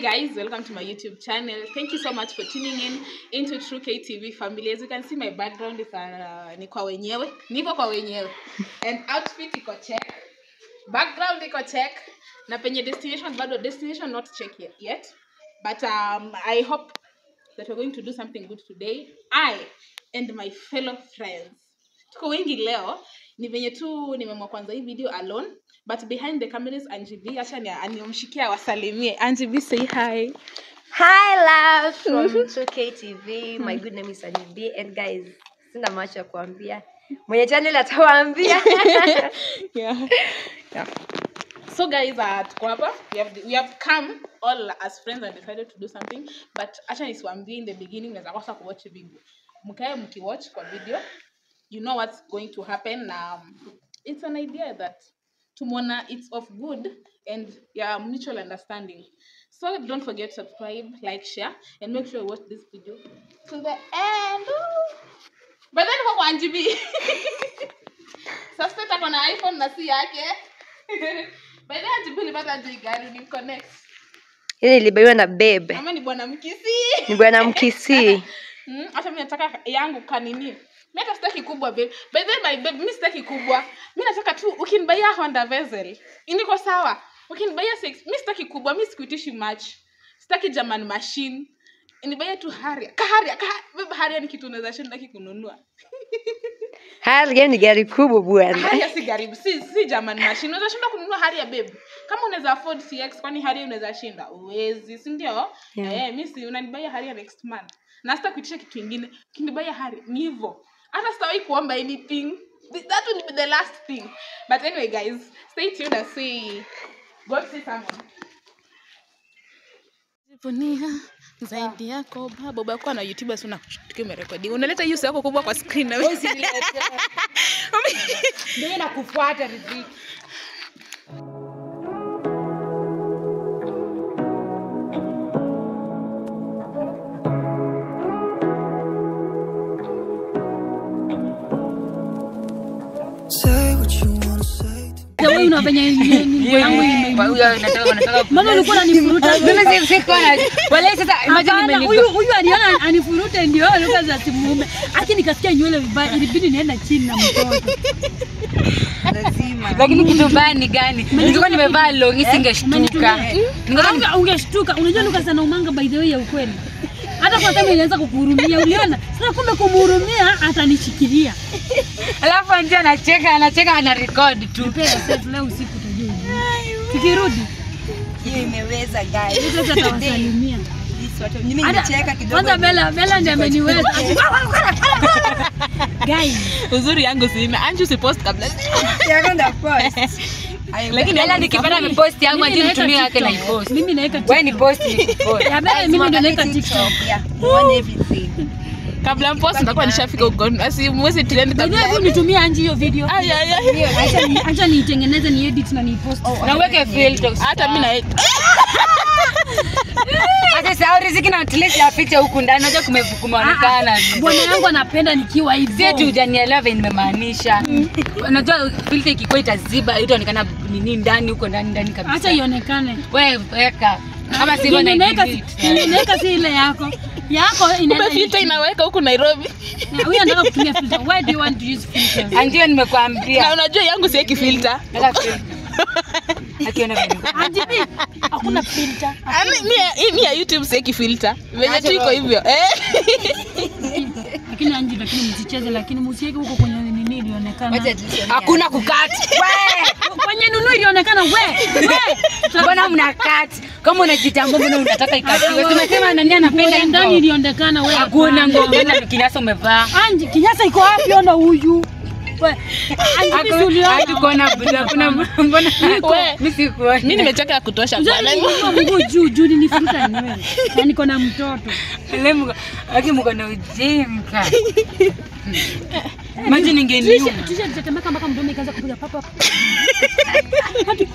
guys, welcome to my YouTube channel. Thank you so much for tuning in into True KTV family. As you can see, my background is uh, ni kwa wenyewe, niko kwa wenyewe, and outfit iko check, background iko check, na penye destination bado destination not check yet, yet. but um, I hope that we're going to do something good today. I and my fellow friends tuko wengi leo ni venye tu nimeamua kwanza hii video alone but behind the cameras Angie B acha ni aniomshikia wasalimie Angie B say hi Hi, love from 2K TV. My good name is Sunny B. And guys, sina macho ya kuambia. Mwenye channel atawaambia. yeah. yeah. so guys uh, tuko hapa we have, we have come all as friends and decided to do something but acha nisiwaambie in the beginning unaweza kosa kuwatch video mkae mkiwatch kwa video you know what's going to happen na um, it's an idea that tumona it's of good and yeah mutual understanding so don't forget to subscribe like share and make sure you watch this video to the end Ooh. but then kwa Angie B suspect ako na iphone na si yake by the way Angie B ulipata aje hii gari ni connect Hili ilibaiwa na bebe. ama ni bwana mkisi Ni bwana Mkisii. Mm, hata mi nataka yangu kanini mi hata sitaki kubwa babe by the way my babe mi sitaki kubwa mi nataka tu ukinibaia honda vessel niko sawa ukinibaia six mi sitaki kubwa mi sikuitishi much sitaki german machine nibaia tu haria kaharia kaha, babe haria ni kitu unaweza shindaki kununua Harrier ni gari kubwa bwana. haria si garibu si, si german machine unaweza shinda kununua haria babe kama unaweza afford cx kwani haria unaweza shinda uwezi si ndio Yeah. eh mi si unanibaia haria next month na sita kuitisha kitu ingine ukinibaia haria ni hivyo hata sitawahi kuomba anything Th- that will be the last thing but anyway guys stay tuned and see go see someone Jivunia zaidi yako baba baba kwa na youtube sio tukiwa umerekodi unaleta hiyo yako kubwa kwa screen na wewe ndio nakufuata riziki Say what you wanna say to Na wewe unafanya nini? Nguo yangu ime- Mama ulikuwa unanifuruta. Hapana, huyu huyu aliona anifurute ndio lugha za simume. Aki nikasikia nywele vibaya, ilibidi nienda chini na mtoto. lakini kitu mbaya ni gani nilikuwa nimevaa longi singeshtuka Umenitumia. Unge- Ungeshtuka. Unajua lugha za naumanga by the way ya ukweli. Hata kwa kama ilianza kukuhurumia, uliona? Sasa kumbe kumhurumia atanishikilia. alafu anti anacheka anacheka ana record tu Pega safe leo usiku utajua. Tukirudi, hiyo imeweza guys. sasa tawasalimia. This watu mimi Hata- nimecheka kidogo. Kwanza Bella, Bella ndiye ameniweza. Guys, uzuri yangu sina anju usipost kabla You're gonna post. I- Lakini ela nikipata mipost yangu mimi ati naweka nitumie yake na TikTok. ipost Mimi naweka wewe ni TikTok. post ni kupost Ya Bella mimi ndio naweka TikTok. Yeah, you want everything. kabla mpost ndakuwa nishafika huko asi mwezi trend By the way, kabla hebu nitumie Anji hiyo video. Ay, ay, ay. Acha ni- Acha niitengeneze ni edit na nipost. na uweke filters hata mi na hata sasa riziki na at least afiche huku ndani unajua kume- kumeonekana Bwana yangu anapenda nikiwa hivyo. si eti hujanielewa venye nimemaanisha unajua filter ikikuwa itaziba itaonekana nini ndani huko ndani ndani Acha kabisa ionekane. wewe weka kama sivyo Yenye na naweka delete. si- yenye naweka si ile yako. Yako kumbe inaenda. filter inaweka huku nairobi Na Huyu anataka kutumia filter. Why do you want to use filters? Ah, ndio nimekwambia na unajua yangu sieki filter Weka filter. akiona venye Anji B, hakuna filter. Ani, mi ya- hii mi ya youtube sieki filter venye tu iko hivyo eh Lakini Anji, lakini msicheze, lakini msiweke huko kwenye nini ilionekana. Wacha tuseme. hakuna kukati Kwenye nunu ilionekana we. We. mbona mna kati kama unajitambua mbona unataka ikatiwe tumesema nani Nguo anapenda ya ndani hivyo ilionekana we. hakuna hapana. nguo gani kinyasa umevaa Anji, kinyasa iko wapi? Ona huyu. We. Anji, mimi si uliona? hatukuona hakuna mbona We. mimi sikuona mi nimechoka ya kutosha Unajua bwana niliinua mguu juu juu nilifuta nywele. Na niko na mtoto. Ile mko aki mko na ujinga maji ningeniua Trisha Trisha alitetemeka mpaka mdomo ikaanza kupiga papa. Hadi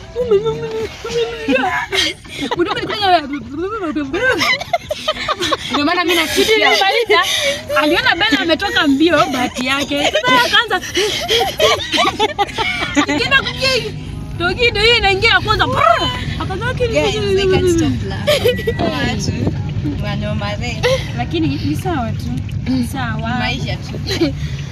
mdomo ilikuwa ndio maana mimi nachukia Nilimaliza, aliona Bella ametoka mbio bahati yake. Sasa akaanza ikienda kuja hivi. Togi ndio hiyo inaingia ya kwanza. brrr, Akaanza Guys, I can't stop laughing. Watu wanaomare lakini ni sawa tu ni sawa maisha tu.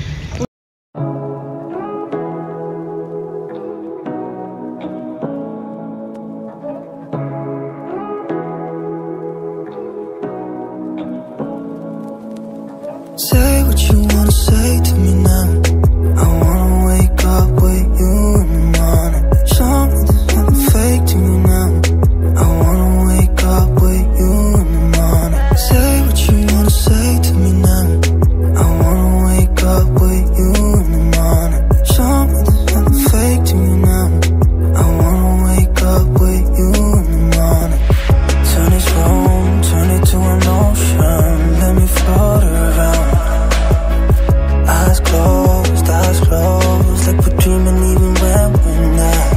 Say what you wanna say to me now. I wanna wake up with you in the morning. Show me there's nothing fake to me now. I wanna wake up with you in the morning. Say what you wanna say to me now. I wanna wake up with you in the morning. Show me there's nothing fake to me now. I wanna wake up with you in the morning. Turn this room, turn it to an ocean. Let me float around. Eyes closed, eyes closed, like we're dreaming even when we're not.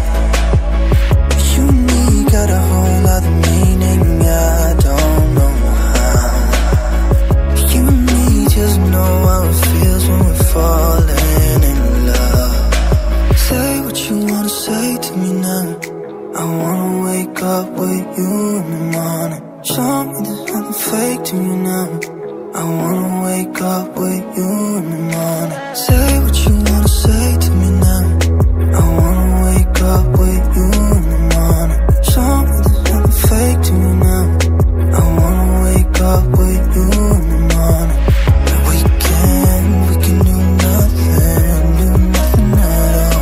You and me got a whole other meaning, I don't know how. You and me just know how it feels when we're falling in love. Say what you wanna say to me now. I wanna wake up with you in the morning. Show me there's nothing fake to you now. I wanna wake up with you in the morning. Say what you wanna say to me now. I wanna wake up with you in the morning. Show me there's nothing fake to you now. I wanna wake up with you in the morning. We can, we can do nothing, do nothing at all.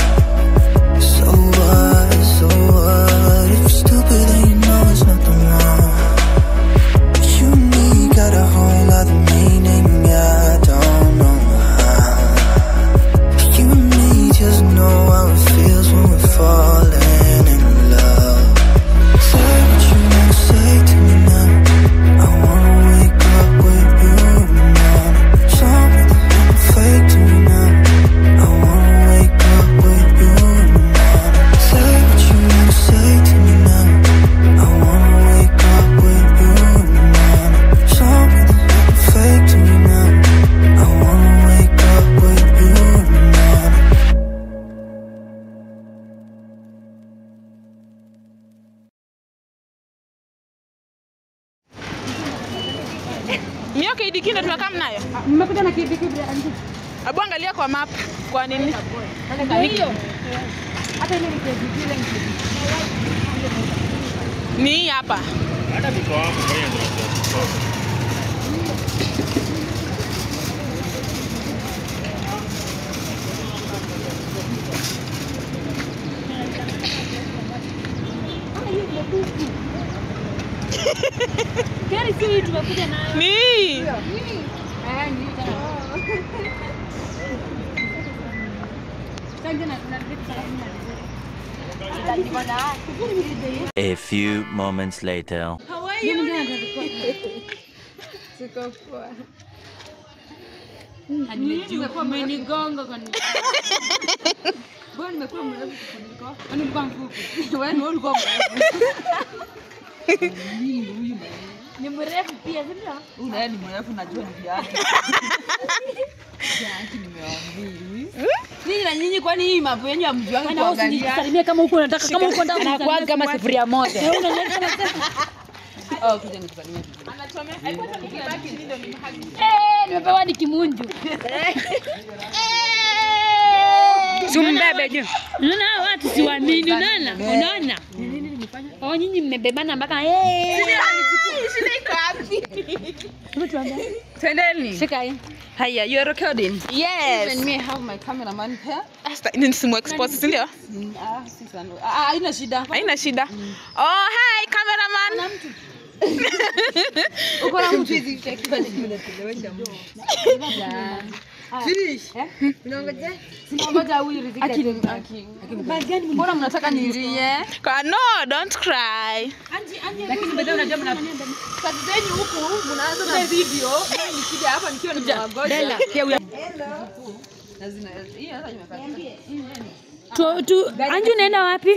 So what, so what? If you're stupid, then you know it's nothing wrong. You and me got a whole other meaning, I don't know how. You and me just know how it feels when we're falling in love. Say what you wanna say to me now. I wanna wake up with you in the morning. Show me there's nothing fake to me now. I wanna wake up with you in the morning. Say what you wanna say to me now. I wanna wake up with you in the morning. Show me there's nothing fake to me now. I wanna wake up with you in the morning. Mio KDK ndo tunakaa mnayo. mmekuja na kipi kipi andi Hebu angalia kwa map. Kwa nini? hiyo hata ile ni kipi ile ni kipi Ni hii hapa. gari si hii tumekuja nayo Ni hii. eh ni Sasa na na A few moments later. umenigonga kwa nini? Mbona nimekuwa mrefu kukuliko? Kwani ulikuwa mfupi? Wewe ni ulikuwa mrefu. Ni mrefu pia, si ndio? Unaye ni mrefu najua ni viatu. Viatu nimewaambia. Ninyi na nyinyi kwani hii mambo yenyu hamjuangi Kwani wewe kuangalia? usijisalimie kama uko unataka kama uko ndani anakuwa kama sufuria moja Wewe unaleta unasema, Oh, kuja nikusalimie. "Eh, nimepewa ni kimunju. sumbebe juu Unaona hawa watu siwaamini, unaona? Unaona? Oh, nyinyi mmebebana mpaka eh. Twendeni. Shika hii. Haya, you are recording. Yes. Even me have my cameraman here. Asta, ni simu expose, si ndio? Mm, Ah, si sana. Ah, haina shida. Haina shida. Oh, hi cameraman. Uko na mtu hizi utakiwa ni unatelewesha mtu. Finish. Unaongoja? Sinangoja huyu riziki. Aki. Mbona mnataka nilie? Kwa no, don't cry. Lakini baadaye unajua mna kazi zenyu huku mnaanza na video. Mimi nikija hapa nikiwa nimewagoja. Na zina hii hata nimepata. Tu, tu, Anju unaenda wapi?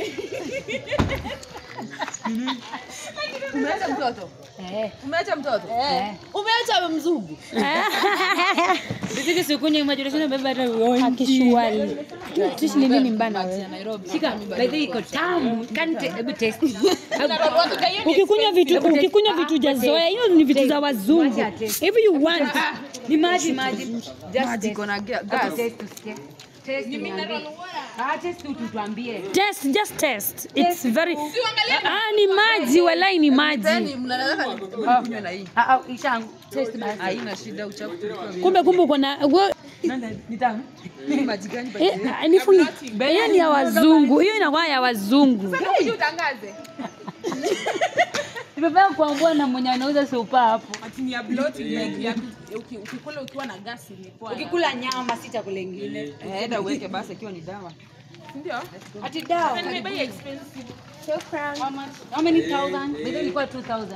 Umeacha mtoto? Eh. Umeacha mtoto? Eh. Umeacha mzungu? Riziki sikunywa maji unasema beba hata uonji. Akishwali. Tishi ni nini mbana wewe? Shika, by the way iko tamu. Can te- hebu taste. Ukikunywa vitu ukikunywa vitu jazoea, hiyo ni vitu za wazungu. If you want Ni maji maji. Just taste. iko na ga- Hebu gas. taste usikie. Taste niambie. Ah, taste tu tuambie. test just test. It's very Ah, ni maji walai ni maji. Yaani mnataka nikunywe na hii. Ah, ah, ishangu. Taste basi. Haina shida uchafu tulikuwa wengi. Kumbe kumbe uko na we- Ni tamu. Maji gani? eh, nifungi. Hiyo ni ya wazungu. Hiyo inakuwa ya wazungu. utangaze Nimepea kuambua na mwenye anauza sopa hapo. ati ni ya bloating like ya uki- ukikula ukiwa na gasi ni poa Ukikula nyama si chakula ingine. Eh, enda uweke basi ikiwa ni dawa. ndio Ati dawa. nimebei expensive How many thousand? By the way ilikuwa 2000.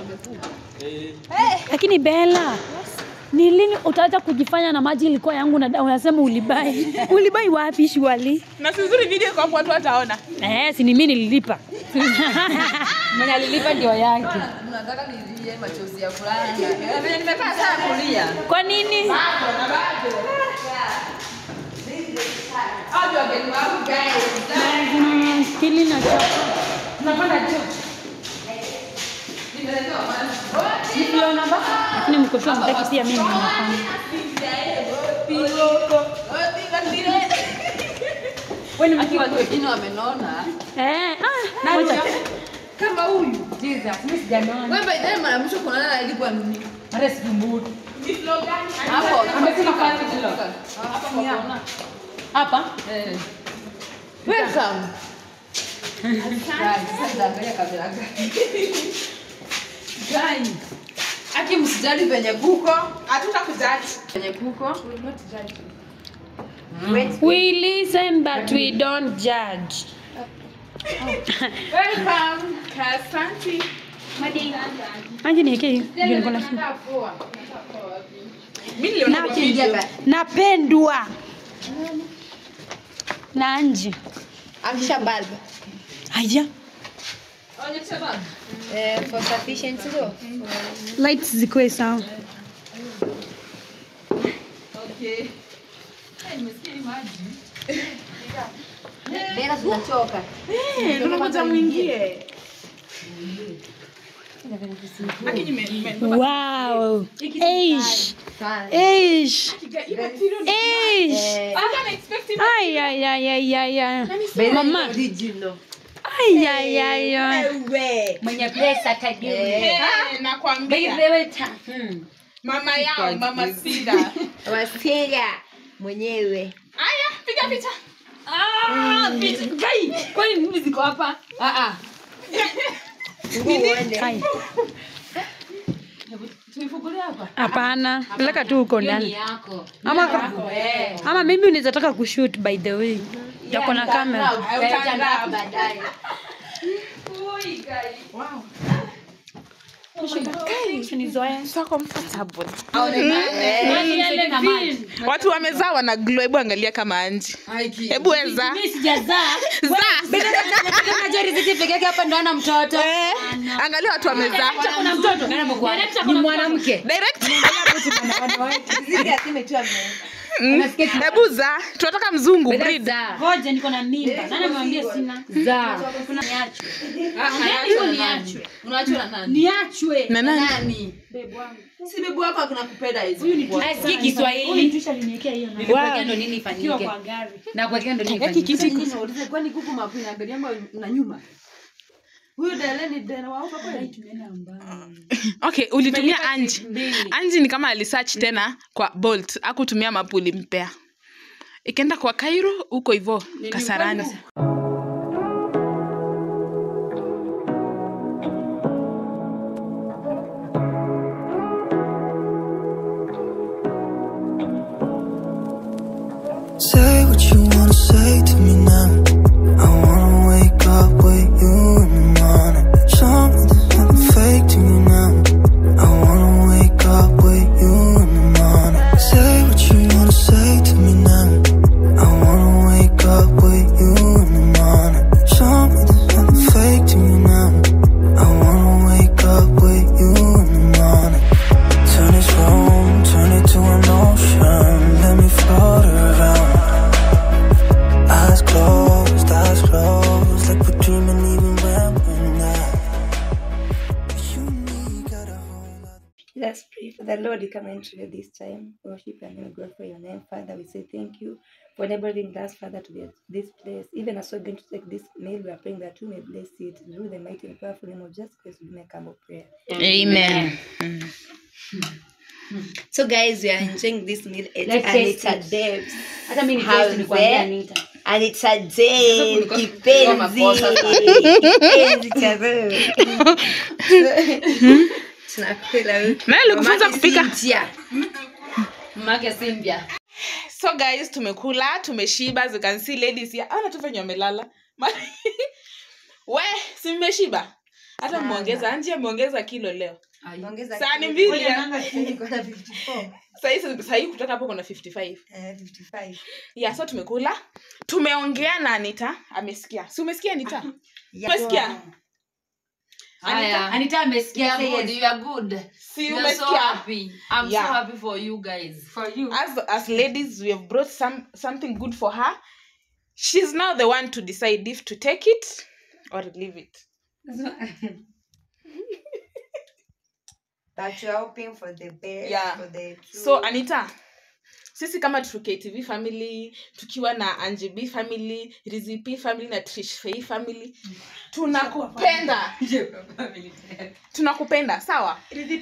Lakini Bella, ni lini utaacha kujifanya na maji ilikuwa yangu na dawa? Unasema ulibai. ulibai wapi shwali? na si uzuri video kwa watu wataona Eh, si ni mimi nililipa. Mwenye alilipa ndio yake. Mnataka nilie machozi ya fulani. Venye nimekaa sana kulia. Kwa nini? Hao wageni wangu guys. Kili na chapa. Tunapanda juu. Lakini mkoshua mtaki pia mimi nafanya. Wewe ni watu wengine wamenona. Eh, ah, ngoja. Kama huyu. Jesus, mimi sijanona. Wewe by the way mara mwisho kuonana na ilikuwa nini? Hata sikumbuki. Hapo. Amesema kwa kilo. Hapa? Eh. Welcome. Guys, sasa angalia kamera gani. Guys. Aki msijali penye kuko. hatutakujaji Penye kuko. We listen but we don't judge. welcome asante Aje niweke hiyo. Ndio niko na shida. mimi niliona kwa video Napendwa. Na Anji. Amsha bulb. Haya. Eh, for sufficient sio? Lights zikuwe sawa. Bena tunachoka. tunangoja mwingie Aki nime- nime- Wow. Eish. Sana. Eish. Eh, Eish. Ay ay ay ay ay ay. Bena Mama. original. Ay ay ay ay. Mwenye pesa tajiri. Eh, By nakwambia the way, ta- hmm. mama yao mama sida Wasiga mwenyewe. aya piga picha Ah, picha. Kai, kwani mimi ziko hapa? Ah ah. Uende. Ai. Tuifungulie hapa. Hapana. Peleka tu huko Hiyo ni ndani. yako. Ama ama mimi unaweza taka kushoot by the way. Yako na kamera. Utaandaa Baadaye. Usinizoe. so comfortable Tuende na maji. watu wamezaa wana glow hebu angalia kama anji Aiki. hebu weza Mimi sijazaa. Zaa. Kama Jerry Ziti peke yake hapa ndo ana mtoto. Eh, angalia watu wamezaa Kuna mtoto. Ni mwanamke. direct Ziga zimetua Mm. hebu za tunataka mzungu breed Zaa. Ngoja niko na mimba. Nani amemwambia sina? Zaa. Kuna niachwe. Hivyo niachwe. Unaachwa na nani? Niachwe. na nani Nani? Si bebu wako akina kupenda hizo. Asikii Kiswahili. Tusha liniwekea hiyo na. Nilikuwekea ndo nini Kiwa ifanyike. kwa gari. Na kuwekea ndo nini Yaki ifanyike. kiti Sasa nauliza kwani kuku mapu inaangalia ama na nyuma? Huyu dele ni dele wa huko kweli? okay ulitumia anji anji ni kama alisearch tena kwa bolt akutumia mapu ulimpea ikaenda kwa kairo huko hivo kasarani Say what you wanna say to me now. I wanna wake up with you in the morning. Show me there's nothing fake to me now. I wanna wake up with you in the morning. Say what you wanna say to me now. I wanna wake up with you in the the Lord, we come into you this time. Worship and name, glorify your name, Father. We say thank you for enabling us, Father, to be at this place. Even as we're going to take this meal, we are praying that you may bless it through the mighty and powerful name of Jesus Christ. We make humble prayer. Amen. So, guys, we are enjoying this meal, and, Let's and it's taste a Debs. hata mi Have nikwambia there. Anita. And it's a day, kulikuwa- kipenzi, kulikuwa makosa kipenzi cha roho. Tunakula huku. Nani alikufunza Mamake kupika? Cynthia. Mamake Cynthia. so guys tumekula tumeshiba as you can see ladies here ana tu venye wamelala Ma- we si mmeshiba hata mmeongeza anji ameongeza kilo leo Ongeza Sahani kidogo. mbili Ngoja ya- nanga niko na 54. sahii sahii kutoka hapo kuna 55 Eh, 55. yeah so tumekula tumeongea na anita amesikia si umesikia anita umesikia Haya. Anita amesikia good. You are good. si You are so umesikia happy. I'm Yeah. so happy for you guys. For you. as as ladies we have brought some something good for her she's now the one to decide if to take it or leave it But you're hoping for the best, Yeah. for the true. so anita sisi kama True ktv family tukiwa na angb family rizip family na trishfei family tunakupenda tunakupenda sawa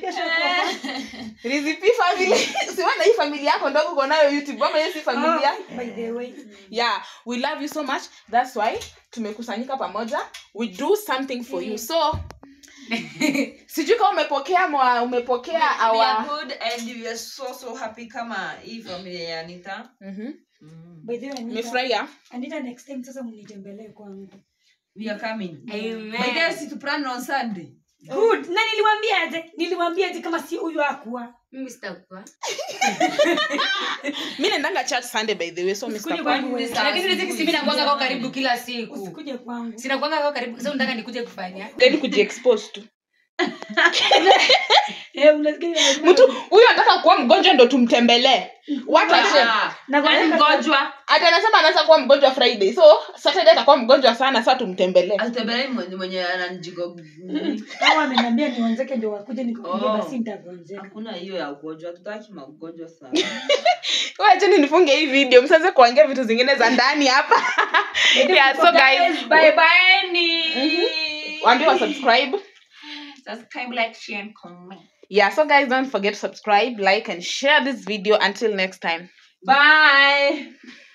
rizip family siwana hii famili yako ndogo uko nayo youtube ama hiyo si familia by the way yeah we love you so much that's why tumekusanyika pamoja we do something for you so sijui kama umepokea mwa umepokea We are our good and we are so so happy kama hii familia ya Anita. Mhm. by the way Anita, umefurahia Anita next time sasa mnitembelee kwangu We are coming. Amen. By the way, si tu plan on Sunday. good na niliwaambia aje niliwaambia aje kama si huyu akuwa Mimi sitakuwa. mi naendanga church sunday by the way so Usikuje Mr. kwangu wewe. Lakini riziki si mimi nakuanga kwa karibu kila siku. usikuje kwangu Sina kuanga kwa karibu. Sasa unataka nikuje kufanya? then kujiexpose tu eh unasikia mtu huyu anataka kuwa mgonjwa ndo tumtembelee watu washe Ah, na kwa nani nini mgonjwa? ati anasema anaanza kuwa mgonjwa friday so saturday atakuwa mgonjwa sana saa tumtembelee Asitembelee mwenye mwenye ananjigo. hawa ameniambia niwanzeke ndio wakuje nikuje Oh. basi nitagonjeka Hakuna hiyo ya ugonjwa, tutaki magonjwa sana. wacheni nifunge hii video msianze kuongea vitu zingine za ndani hapa yeah, so guys Bye bye ni. waambie wa subscribe Subscribe, like, share and comment. yeah so guys don't forget to subscribe like and share this video until next time Bye.